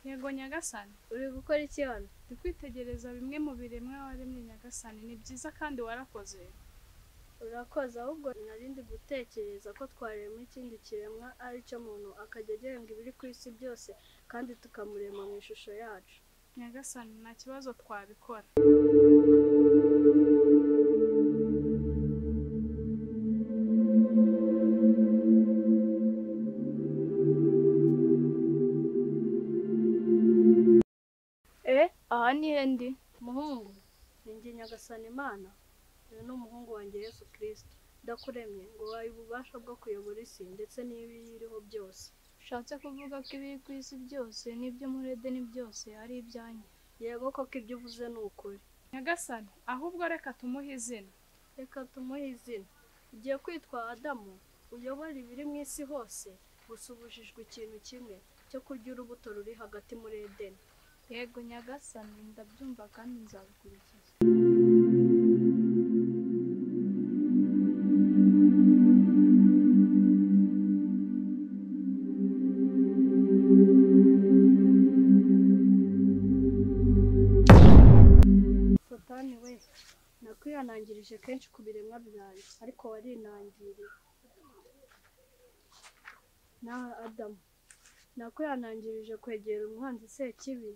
yego nyagasani uri gukora iki hano ndi kwitegereza bimwe mu biremwa waremye nyagasani ni byiza kandi warakoze urakoze ahubwo nari ndi gutekereza ko twarema ikindi kiremwa ari cyo muntu akajya agenga ibiri ku isi byose kandi tukamurema mu ishusho yacu nyagasani nta kibazo twabikora e aha ni he ndi muhungu ninjye nyagasani imana uyu ni umuhungu wanjye yesu kirisito ndakuremye ngo waye ububasha bwo kuyobora isi ndetse n'ibiyiriho byose ushatse kuvuga ko ibiri ku isi byose n'ibyo muri edeni byose ari ibyanyu yego koko ibyo uvuze ni ukuri nyagasani ahubwo reka tumuhe izina reka tumuhe izina ugiye kwitwa adamu uyobora ibiri mu isi hose gusa ubujijwe ikintu kimwe cyo kurya urubuto ruri hagati muri edeni yego nyagasani ndabyumva kandi nzabikurikiza satani we nakwihanangirije kenshi ku biremwa byanjye ariko warinangiriye nawe adamu nakwihanangirije kwegera umwanzi sekibi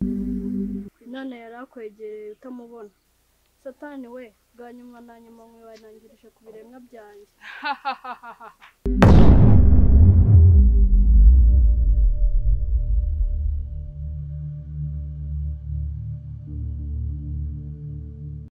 none yari akwegereye utamubona satani we bwa nyuma na nyuma mwihanangirije ku biremwa byanjye